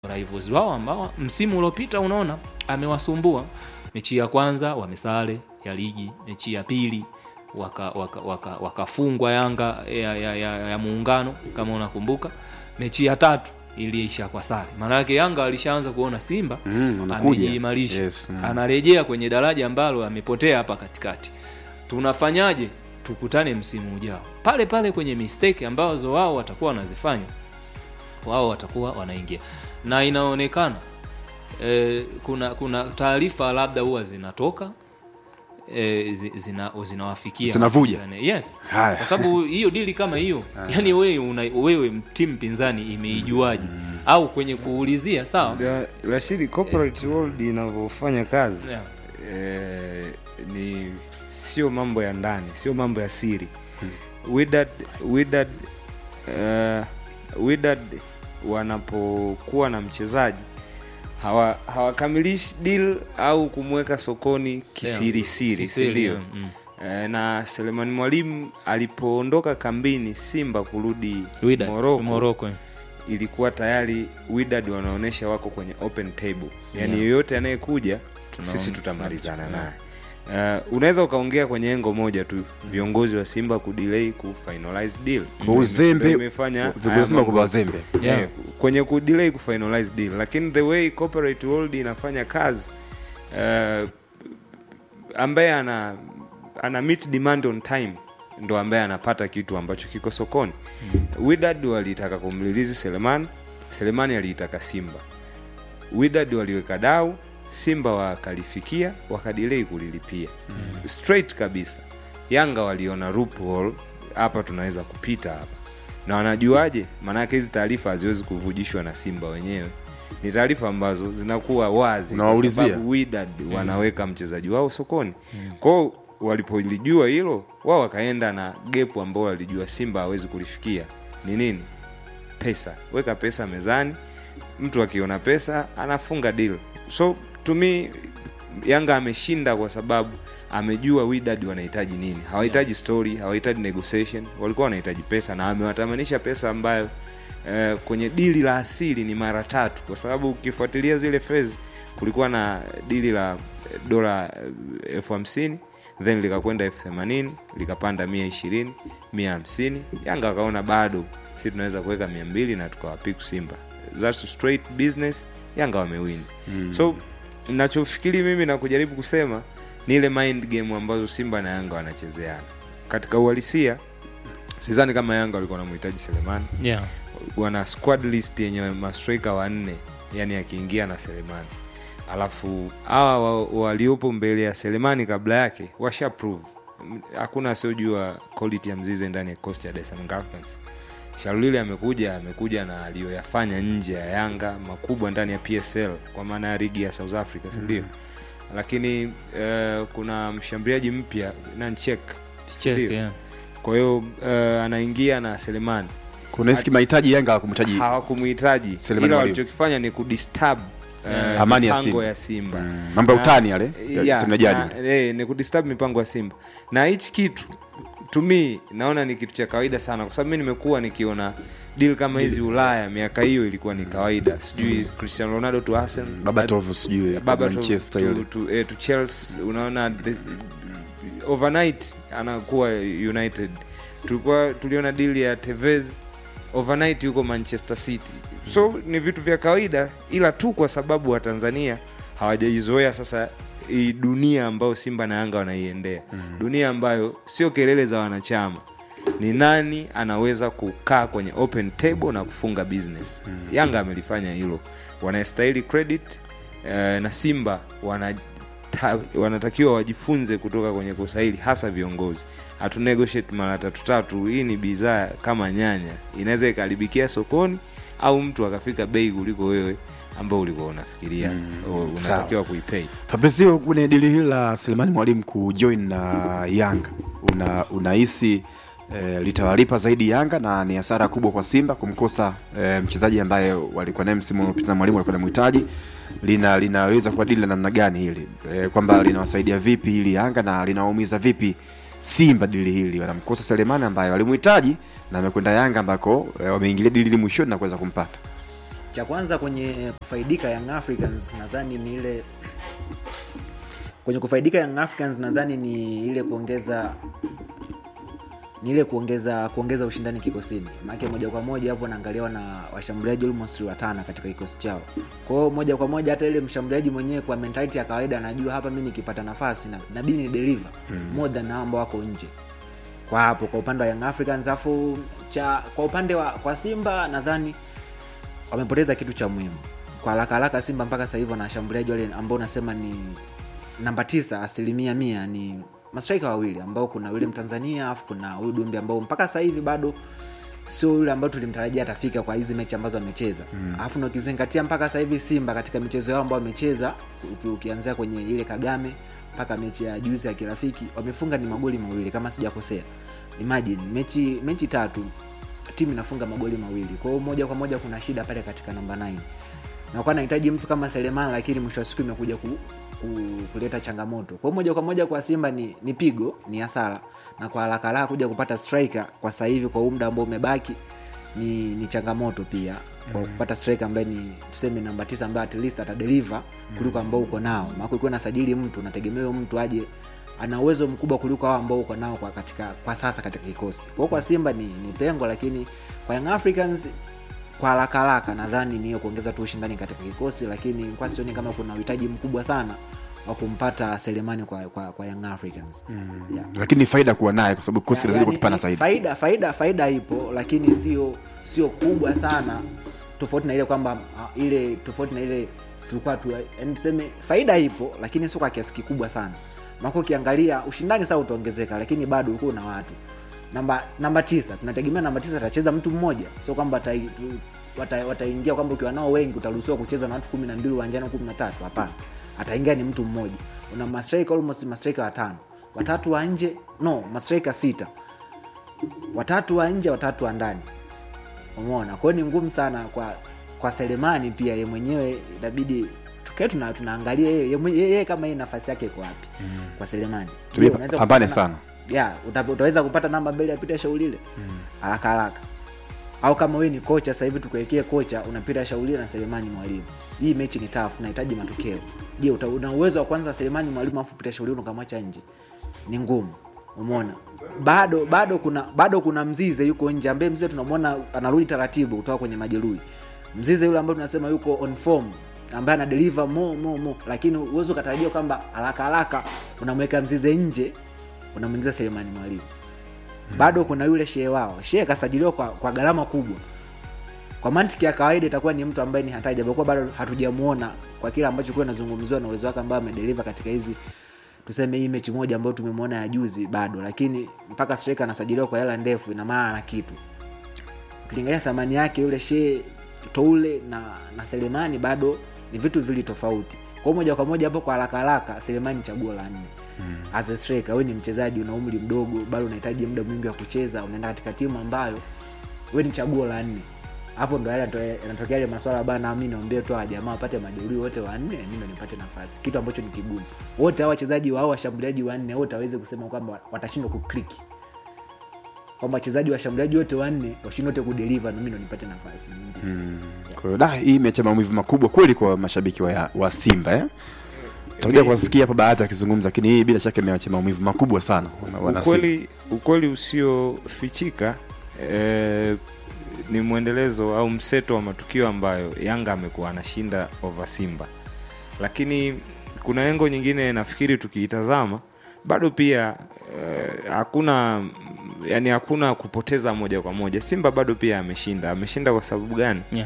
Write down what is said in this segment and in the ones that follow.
rivals wao ambao msimu uliopita unaona amewasumbua mechi ya kwanza wamesare ya ligi mechi ya pili wakafungwa waka, waka, wakafungwa yanga ya, ya, ya, ya muungano kama unakumbuka mechi ya tatu iliisha kwa sare maana yake yanga alishaanza kuona simba Mm, wanakuja. amejiimarisha Yes, mm. anarejea kwenye daraja ambalo amepotea hapa katikati tunafanyaje tukutane msimu ujao pale pale kwenye mistake ambazo wao watakuwa wanazifanya wao watakuwa wanaingia na inaonekana e, kuna kuna taarifa labda huwa zinatoka e, zi- zina, zinawafikia Zinavuja. wapinzani. yes Haya. kwa sababu hiyo dili kama hiyo yani wewe una, wewe timu pinzani imeijuaje au kwenye kuulizia sawa Ya, Rashidi, corporate world inavyofanya kazi Yeah. eh, ni sio mambo ya ndani, sio mambo ya siri. Wydad, Wydad, eh, Wydad wanapokuwa na mchezaji hawa hawakamilishi deal au kumweka sokoni kisiri siri, si Kisiri, ndio? mm. Eh, na Selemani Mwalimu alipoondoka kambini Simba kurudi Wydad, Morocco, Morocco. ilikuwa tayari Wydad wanaonyesha wako kwenye open table, yaani Yeah. yoyote anayekuja Tuna- sisi tutamalizana tuna- naye. Uh, unaweza ukaongea kwenye engo moja tu, viongozi wa Simba kudelay ku finalize deal Kwa uzembe, Ndio imefanya haya viongozi Simba mambo- kwa wazembe. Yeah. Eh, kwenye kudelay ku finalize deal, lakini the way corporate world inafanya kazi uh, ambaye ana ana meet demand on time ndo ambaye anapata kitu ambacho kiko sokoni mm. Wydad walitaka kumlilizi Selemani, Selemani aliitaka Simba. Wydad waliweka dau, Simba wakalifikia wakadilei kulilipia mm. straight kabisa. Yanga waliona loophole, hapa tunaweza kupita hapa, na wanajuaje? Maanake hizi taarifa haziwezi kuvujishwa na Simba wenyewe, ni taarifa ambazo zinakuwa wazi kwa Unawaulizia. sababu Wydad wanaweka mchezaji wao sokoni kwao. Walipolijua hilo, wao wakaenda na gepu ambao walijua Simba hawezi kulifikia. Ni nini? Pesa. Weka pesa mezani, mtu akiona pesa anafunga deal. So to me Yanga ameshinda kwa sababu amejua Wydad wanahitaji nini. Hawahitaji story, hawahitaji negotiation, walikuwa wanahitaji pesa na amewatamanisha pesa ambayo eh, kwenye dili la asili ni mara tatu, kwa sababu ukifuatilia zile phase kulikuwa na dili la eh, dola eh, elfu hamsini then likakwenda elfu themanini likapanda mia ishirini mia hamsini Yanga akaona bado si tunaweza kuweka mia mbili na tukawapiku Simba. That's straight business. Yanga wamewin mm. so nachofikiri mimi na kujaribu kusema ni ile mind game ambazo Simba na Yanga wanachezeana katika uhalisia. Sidhani kama Yanga walikuwa wanamhitaji Selemani yeah. wana squad list yenye mastrika wanne yani akiingia na Selemani alafu hawa wa- waliopo mbele ya Selemani kabla yake washa prove M- hakuna asiojua quality ya Mzize ndani ya kikosi cha Dar es Salaam Galaxy. Shalulile amekuja amekuja na aliyoyafanya nje ya Yanga makubwa ndani ya PSL kwa maana ya ligi ya South Africa si ndio? Lakini eh, kuna mshambuliaji mpya Nanchek Check, Ndio. yeah. kwa hiyo eh, anaingia na Selemani kuna hisi mahitaji Yanga hawakumhitaji hawakumhitaji Selemani ila Mwalimu. walichokifanya ni kudisturb eh, Amani ya mipango Simba. ya Simba Mm, mambo ya Na- utani yale, ya yeah, timu ya jadi. na- eh, ni kudisturb mipango ya Simba na hichi kitu to me naona ni kitu cha kawaida sana kwa sababu mi nimekuwa nikiona deal kama hizi Ulaya miaka hiyo ilikuwa ni kawaida sijui Cristiano Ronaldo to Arsenal Babatov sijui Baba to, Manchester to, ile. to, eh, to Chelsea unaona the, overnight anakuwa United. Tulikuwa tuliona deal ya Tevez overnight yuko Manchester City. So ni vitu vya kawaida, ila tu kwa sababu wa Tanzania hawajaizoea sasa hii dunia ambayo Simba na Yanga wanaiendea, dunia ambayo sio kelele za wanachama ni nani anaweza kukaa kwenye open table na kufunga business. Yanga amelifanya hilo, wanastahili credit eh, na Simba wana ta, wanatakiwa wajifunze kutoka kwenye kosa hili, hasa viongozi. Hatu negotiate mara tatu tatu. Hii ni bidhaa kama nyanya, inaweza ikaharibikia sokoni au mtu akafika bei kuliko wewe ambao ulikuwa unafikiria mm, unatakiwa kuipei. Fabrizio, kwenye dili hili la Selemani Mwalimu kujoin na Yanga una unahisi eh, litawalipa zaidi Yanga na ni hasara kubwa kwa Simba kumkosa eh, mchezaji ambaye walikuwa naye msimu uliopita na Mwalimu alikuwa anamhitaji lina linaweza kuwa dili la namna gani hili eh, kwamba linawasaidia vipi hili Yanga na linawaumiza vipi Simba dili hili wanamkosa Selemani ambaye walimhitaji na amekwenda Yanga ambako eh, wameingilia dili hili mwishoni na kuweza kumpata cha kwanza kwenye kufaidika Young Africans nadhani ni ile kwenye kufaidika Young Africans nadhani ni ile kuongeza ni ile kuongeza kuongeza ushindani kikosini maanake moja kwa moja hapo naangaliwa na washambuliaji almost watano katika kikosi chao kwa hiyo moja kwa moja hata ile mshambuliaji mwenyewe kwa mentality ya kawaida anajua hapa mi nikipata nafasi na nabidi ni deliver mm. more than hao ambao wako nje kwa hapo kwa upande wa Young Africans afu cha kwa upande wa kwa Simba nadhani wamepoteza kitu cha muhimu kwa haraka haraka Simba mpaka sasa hivi wana washambuliaji wale ambao unasema ni namba tisa asilimia mia ni mastraika wawili ambao kuna yule Mtanzania afu kuna huyu Dumbi ambao mpaka sasa hivi bado sio yule ambao tulimtarajia atafika kwa hizi mechi ambazo amecheza alafu mm. na ukizingatia mpaka sasa hivi Simba katika michezo yao ambao wamecheza uki- ukianzia kwenye ile Kagame mpaka mechi ya juzi ya kirafiki wamefunga ni magoli mawili kama sijakosea imagine mechi mechi tatu timu inafunga magoli mawili kwa hiyo moja kwa moja kuna shida pale katika namba 9 nakuwa nahitaji mtu kama Seleman lakini mwisho wa siku imekuja ku, ku, kuleta changamoto kwa hiyo moja kwa moja kwa Simba ni, ni pigo ni hasara na kwa haraka haraka kuja kupata striker kwa sasa hivi kwa huu muda ambao umebaki ni, ni changamoto pia kwa kupata striker ambaye ni tuseme namba tisa ambaye at least atadeliver kuliko ambao uko nao maana ukiwa nasajili mtu unategemea huyo mtu aje ana uwezo mkubwa kuliko hao ambao uko nao kwa katika kwa sasa katika kikosi kwa hiyo kwa Simba ni, ni pengo lakini kwa Young Africans kwa haraka haraka nadhani ni hiyo kuongeza tu ushindani katika kikosi lakini kwa sioni kama kuna uhitaji mkubwa sana wa kumpata Selemani kwa, kwa, kwa Young Africans mm. yeah. lakini ni faida kuwa naye kwa sababu kosi Ya, lazidi yani, kukipana ni- zaidi faida faida faida ipo lakini sio sio kubwa sana tofauti na ile kwamba ah, ile tofauti na ile tulikuwa tu yani tuseme faida ipo lakini sio kwa kiasi kikubwa sana mako ukiangalia ushindani saa utaongezeka lakini bado uko na watu namba namba tisa tunategemea namba tisa atacheza mtu mmoja sio kwamba atai- tu- wata- wataingia kwamba ukiwa nao wengi utaruhusiwa kucheza na watu kumi na mbili uwanjani kumi na tatu hapana ataingia ni mtu mmoja una mastrika almost mastrika watano watatu wa nje no mastrika sita watatu wa nje watatu wa ndani umeona kwa hiyo ni ngumu sana kwa kwa selemani pia ye mwenyewe inabidi tukae tuna, tunaangalia yeye ye mwenye- yeye kama yeye nafasi yake iko wapi mm. kwa selemani Tubie Je, unaweza pambane kupata sana. na- ya uta, utaweza kupata namba mbele ya Peter Shaulile haraka haraka au kama wewe ni kocha sasa hivi tukuwekee kocha unapita Shaulile na Selemani Mwalimu hii mechi ni tough unahitaji matokeo je uta- una uwezo wa kwanza Selemani Mwalimu afu Peter Shaulile ukamwacha nje ni ngumu umeona bado bado kuna bado kuna mzize yuko nje ambaye mzize tunamwona anarudi taratibu kutoka kwenye majeruhi mzize yule ambaye tunasema yuko on form ambaye ana deliver mo mo mo lakini uwezo ukatarajia kwamba haraka haraka unamweka mzize nje unamwingiza Selemani Mwalimu bado kuna yule shehe wao shehe kasajiliwa kwa, kwa gharama kubwa kwa mantiki ya kawaida itakuwa ni mtu ambaye ni hatari japokuwa bado hatujamuona kwa kile ambacho kuwa nazungumziwa na uwezo wake ambao amedeliver katika hizi tuseme hii mechi moja ambayo tumemwona ya juzi bado lakini mpaka striker anasajiliwa kwa hela ndefu ina maana ana kitu ukilingalia thamani yake yule shee toule na na selemani bado ni vitu vili tofauti kwa moja kwa moja hapo kwa haraka haraka selemani ni chaguo la nne mm. as a striker wewe ni mchezaji una umri mdogo bado unahitaji muda mwingi wa kucheza unaenda katika timu ambayo wewe ni chaguo la nne hapo ndo yale yanatoe- yanatokea yale maswala bana mi naombea tu hawa jamaa wapate majeruhi wote wanne mi ndo nipate nafasi kitu ambacho ni kigumu wote hao wachezaji wao washambuliaji wanne wote waweze kusema kwamba watashindwa kukliki kwamba wachezaji washambuliaji wote wanne washindwe wote kudeliver na mi ndo nipate nafasi kwa hiyo da hii imeacha maumivu makubwa kweli kwa mashabiki wa, wa simba eh? tutakuja kuwasikia hapa baadhi wakizungumza lakini hii bila shaka imeacha maumivu makubwa sana wana- wana Simba. ukweli ukweli usiofichika eh, ni mwendelezo au mseto wa matukio ambayo yanga amekuwa anashinda over simba lakini kuna engo nyingine nafikiri tukiitazama bado pia eh, hakuna yani hakuna kupoteza moja kwa moja simba bado pia ameshinda ameshinda kwa sababu gani yeah.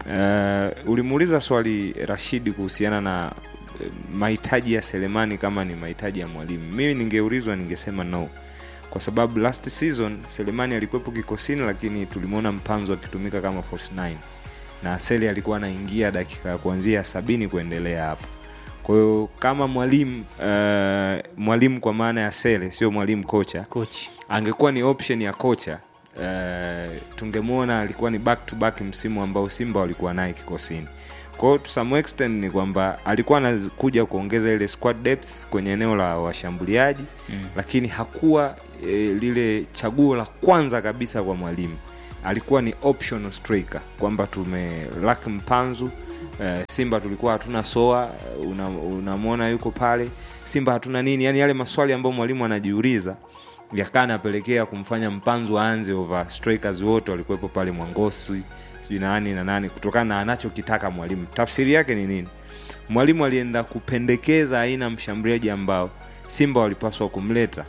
Uh, ulimuuliza swali Rashidi kuhusiana na eh, mahitaji ya Selemani kama ni mahitaji ya mwalimu. Mimi ningeulizwa ningesema no, kwa sababu last season Selemani alikuwepo kikosini, lakini tulimwona Mpanzo akitumika kama false nine na Sele alikuwa anaingia dakika ya kuanzia sabini kuendelea hapo. Kwa hiyo kama mwalimu uh, mwalimu kwa maana ya Sele, sio mwalimu kocha coach angekuwa ni option ya kocha uh, tungemwona alikuwa ni back to back msimu ambao simba walikuwa naye kikosini kwao to some extent ni kwamba alikuwa anakuja kuongeza ile squad depth kwenye eneo la washambuliaji mm. lakini hakuwa e, lile chaguo la kwanza kabisa kwa mwalimu alikuwa ni optional striker kwamba tume lak mpanzu eh, simba tulikuwa hatuna soa una- unamwona yuko pale simba hatuna nini yani yale maswali ambayo mwalimu anajiuliza yakaa anapelekea kumfanya mpanzu aanze over strikers wote walikuwepo pale mwangosi sijui na nani na nani kutokana na anachokitaka mwalimu tafsiri yake ni nini mwalimu alienda kupendekeza aina ya mshambuliaji ambao simba walipaswa kumleta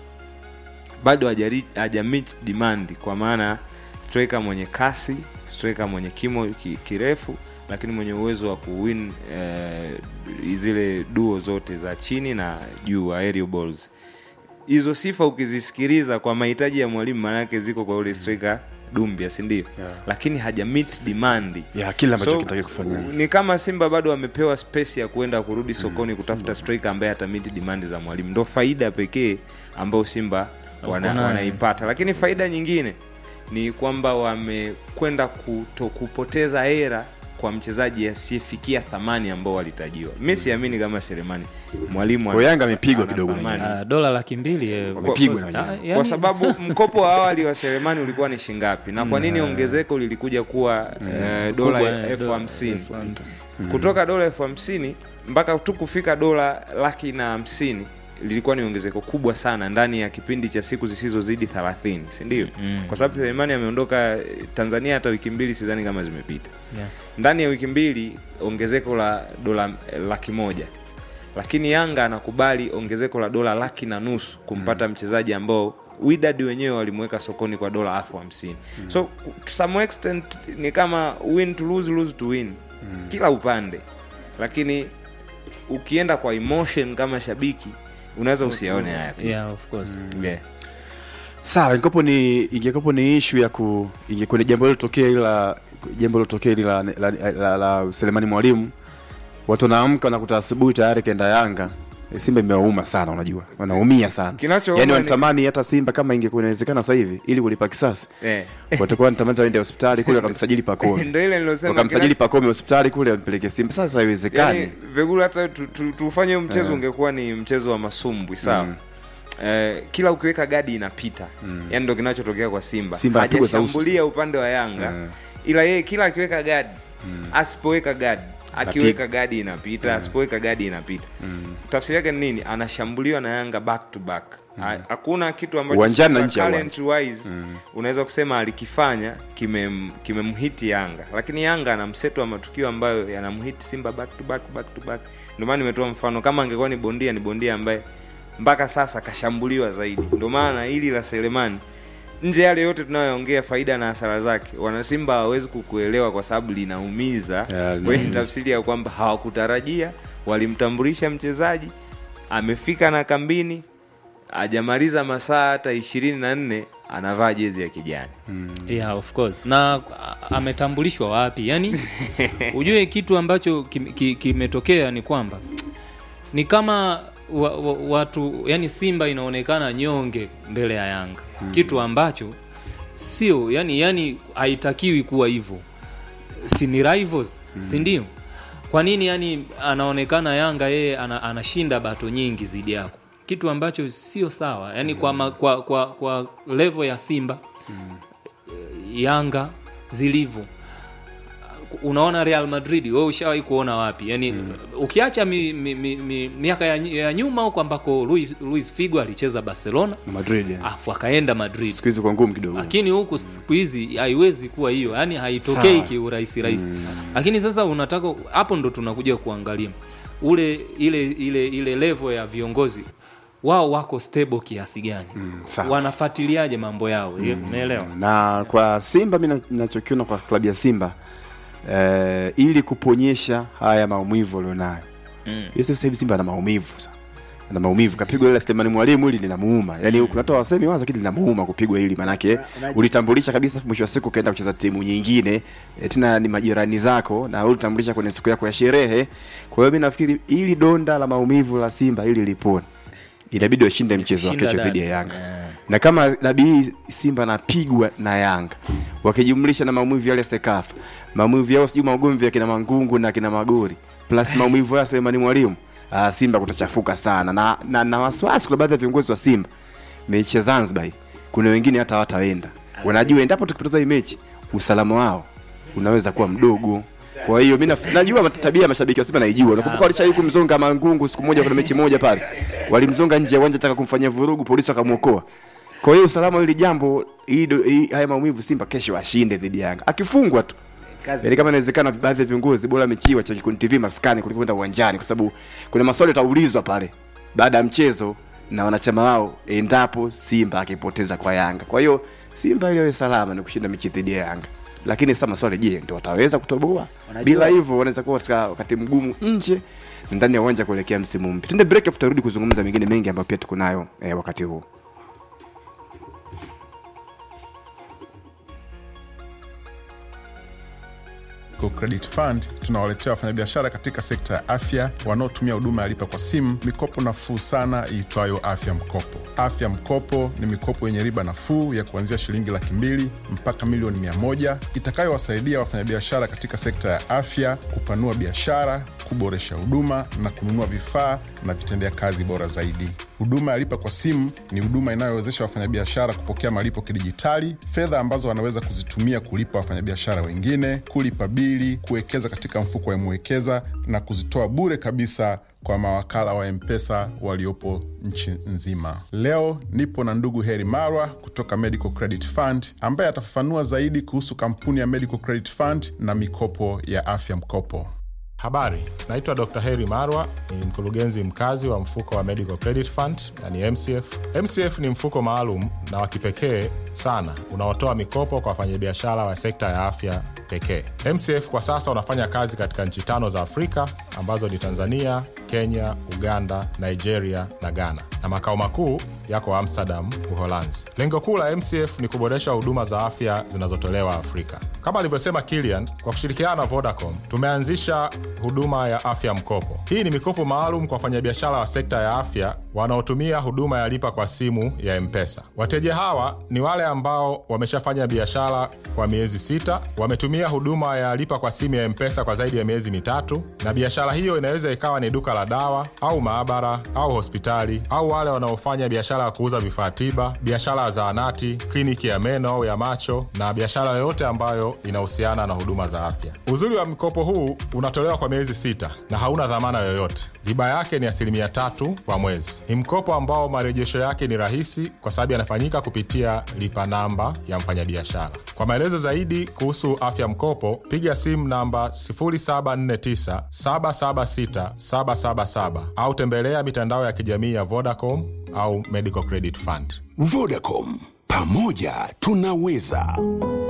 bado hajari- haja meet demand kwa maana striker mwenye kasi striker mwenye kimo ki, kirefu lakini mwenye uwezo wa kuwin eh, zile duo zote za chini na juu aerial balls hizo sifa ukizisikiliza kwa mahitaji ya mwalimu maanake ziko kwa ule striker dumbia sindio Yeah. lakini haja meet demand ya kile ambacho So, kinatakiwa kufanya ni kama simba bado wamepewa space ya kuenda kurudi sokoni kutafuta striker ambaye atamiti demand za mwalimu ndo faida pekee ambayo simba wana, Wako nayo. wanaipata lakini faida nyingine ni kwamba wamekwenda kuto, kupoteza hera kwa mchezaji asiyefikia thamani ambao walitajiwa mi siamini kama selemani mwalimu Kwa Yanga amepigwa ana kidogo thamani. Ah, dola laki mbili eh, Wamepigwa of na course. wenyewe. Ah, kwa yani- sababu mkopo wa awali wa selemani ulikuwa ni shingapi na kwa nini ongezeko lilikuja kuwa eh, dola Kubwa, eh, elfu dola hamsini elfu hamsini. kutoka dola elfu hamsini mpaka tu kufika dola laki na hamsini lilikuwa ni ongezeko kubwa sana ndani ya kipindi cha siku zisizozidi thelathini sindio Mm. kwa sababu selemani ameondoka eh, tanzania hata wiki mbili sidhani kama zimepita Yeah. ndani ya wiki mbili ongezeko la dola eh, laki moja lakini yanga anakubali ongezeko la dola laki na nusu kumpata mchezaji ambao widad wenyewe walimweka sokoni kwa dola elfu hamsini so to some extent ni kama win to lose, lose to win kila upande lakini ukienda kwa emotion kama shabiki unaweza usiaone haya pia. Yeah, of course. Yeah. sawa ingekuwa ni ingekuwa ni ishu ya ku ingekuwa ni jambo lilotokea ila jambo lilotokea hili la, la, la, la, la Selemani Mwalimu watu wanaamka wanakuta asubuhi tayari kaenda Yanga E, Simba imewauma sana unajua wanaumia sana Kinachouma yani ni- wanatamani hata Simba kama ingekuwa inawezekana sasa hivi ili kulipa kisasi Eh. watakuwa wanatamani waende hospitali kule wakamsajili Pakome Ndio ile nilosema wakamsajili kinacho- Pakome hospitali kule wampeleke Simba sasa haiwezekani yani, vegula hata tu- tu- tufanye huu mchezo Eh. ungekuwa ni mchezo wa masumbwi sawa Mm. Eh, kila ukiweka gadi inapita mm. yani ndo kinachotokea kwa simba, Simba anapigwa za uso. hajashambulia upande wa yanga Mm. ila yeye kila akiweka gadi asipoweka gadi akiweka gadi inapita asipoweka gadi inapita tafsiri yake ni nini anashambuliwa na yanga back to back Ha- hakuna kitu ambacho Uwanjani na Simba nje ya talent wise unaweza kusema alikifanya kimem- kimemhiti yanga lakini yanga ana mseto wa matukio ambayo yanamhiti simba back to back back to back ndio maana nimetoa mfano kama angekuwa ni bondia ni bondia ambaye mpaka sasa kashambuliwa zaidi ndio maana hili la selemani nje yale yote tunayoongea faida na hasara zake wanasimba hawawezi kukuelewa kwa sababu linaumiza Yeah, kwenye tafsiri ya kwamba hawakutarajia walimtambulisha mchezaji amefika na kambini hajamaliza masaa hata ishirini na nne anavaa jezi ya kijani yeah, of course na a- ametambulishwa wapi yani ujue kitu ambacho kim- ki- kimetokea ni kwamba ni kama wa, wa, watu yani simba inaonekana nyonge mbele ya yanga kitu ambacho sio yani yani haitakiwi kuwa hivyo si ni rivals si ndio kwa nini yani anaonekana yanga yeye ana, anashinda bato nyingi zidi yako kitu ambacho sio sawa yani kwa, ma, kwa, kwa, kwa level ya simba yanga zilivyo unaona real madrid we ushawahi kuona wapi yani ukiacha mi, mi, mi, mi, miaka ya, ya nyuma huko ambako luis, luis figo alicheza barcelona Madrid yeah. afu akaenda madrid siku hizi kwa ngumu kidogo lakini huku siku hizi haiwezi kuwa hiyo yani haitokei Sawa. kiurahisi rahisi lakini sasa unataka hapo ndo tunakuja kuangalia ule ile ile ile level ya viongozi wao wako stable kiasi gani sawa. wanafuatiliaje mambo yao umeelewa na kwa simba mi na- nachokiona kwa klabu ya simba eh, ili kuponyesha haya maumivu alionayo Mm. mm. sasa hivi simba ana maumivu sana ana maumivu kapigwa ile Selemani Mwalimu hili linamuuma yani kuna watu wasemi waza kitu linamuuma kupigwa hili manake Una- ulitambulisha kabisa mwisho wa siku ukaenda kucheza timu nyingine e, tena ni majirani zako na ulitambulisha kwenye siku yako ya sherehe kwa hiyo mi nafikiri ili donda la maumivu la simba ili lipone inabidi washinde mchezo wa Shinda kesho dada. dhidi ya yanga Eh. na kama nabii simba napigwa na yanga wakijumlisha na maumivu yale sekafa maumivu yao sijui maugomvi ya kina mangungu na kina magori plus maumivu ya selemani mwalimu ah, simba kutachafuka sana na, na, na wasiwasi kuna baadhi ya viongozi wa simba mechi ya zanzibar hii, kuna wengine hata hawataenda wanajua endapo tukipoteza hii mechi usalama wao unaweza kuwa mdogo kwa hiyo mi naf- najua tabia ya mashabiki wa Simba naijua. Nakumbuka walishawahi kumzonga Mangungu siku moja, kuna mechi moja pale walimzonga nje ya uwanja, taka kumfanyia vurugu, polisi wakamwokoa. Kwa hiyo usalama wa hili jambo, hii do- hii- haya maumivu, Simba kesho ashinde dhidi ya Yanga, akifungwa tu kazi Yaani kama inawezekana baadhi ya viongozi bora mechi wacha Kikundi TV maskani kuliko kwenda uwanjani, kwa sababu kuna maswali yataulizwa pale baada ya mchezo na wanachama wao endapo Simba akipoteza kwa Yanga. Kwa hiyo Simba ili awe salama ni kushinda mechi dhidi ya Yanga, lakini sasa maswali, je, ndio wataweza kutoboa? Wanajua- Bila hivyo wanaweza kuwa katika wakati mgumu nje na ndani ya uwanja kuelekea msimu mpya. Tuende break, afu tutarudi kuzungumza mengine mengi ambayo pia tuko nayo eh, wakati huu. Go Credit Fund tunawaletea wafanyabiashara katika sekta ya afya wanaotumia huduma ya lipa kwa simu mikopo nafuu sana iitwayo Afya Mkopo. Afya Mkopo ni mikopo yenye riba nafuu ya kuanzia shilingi laki mbili mpaka milioni mia moja itakayowasaidia wafanyabiashara katika sekta ya afya kupanua biashara, kuboresha huduma na kununua vifaa na vitendea kazi bora zaidi. Huduma ya lipa kwa simu ni huduma inayowezesha wafanyabiashara kupokea malipo kidijitali, fedha ambazo wanaweza kuzitumia kulipa wafanyabiashara wengine, kulipa bili, kuwekeza katika mfuko wa Mwekeza na kuzitoa bure kabisa kwa mawakala wa M-Pesa waliopo nchi nzima. Leo nipo na ndugu Heri Marwa kutoka Medical Credit Fund ambaye atafafanua zaidi kuhusu kampuni ya Medical Credit Fund na mikopo ya afya mkopo. Habari, naitwa Dr. Heri Marwa, ni mkurugenzi mkazi wa mfuko wa Medical Credit Fund na ni MCF. MCF ni mfuko maalum na wa kipekee sana unaotoa mikopo kwa wafanyabiashara wa sekta ya afya pekee. MCF kwa sasa unafanya kazi katika nchi tano za Afrika ambazo ni Tanzania, Kenya, Uganda, Nigeria na Ghana, na makao makuu yako Amsterdam, Uholanzi. Lengo kuu la MCF ni kuboresha huduma za afya zinazotolewa Afrika. Kama alivyosema Kilian, kwa kushirikiana na Vodacom tumeanzisha huduma ya afya mkopo. Hii ni mikopo maalum kwa wafanyabiashara wa sekta ya afya wanaotumia huduma ya lipa kwa simu ya M-Pesa. Wateja hawa ni wale ambao wameshafanya biashara kwa miezi sita, wametumia huduma ya lipa kwa simu ya M-Pesa kwa zaidi ya miezi mitatu, na biashara hiyo inaweza ikawa ni duka la dawa au maabara au hospitali, au wale wanaofanya biashara ya kuuza vifaa tiba, biashara ya zahanati, kliniki ya meno au ya macho, na biashara yoyote ambayo inahusiana na huduma za afya. Uzuri wa mkopo huu unatolewa kwa miezi sita na hauna dhamana yoyote. Riba yake ni asilimia tatu kwa mwezi. Ni mkopo ambao marejesho yake ni rahisi kwa sababu yanafanyika kupitia lipa namba ya mfanyabiashara. Kwa maelezo zaidi kuhusu afya mkopo, piga simu namba 0749 776 777 au tembelea mitandao ya kijamii ya Vodacom au Medical Credit Fund. Vodacom, pamoja tunaweza.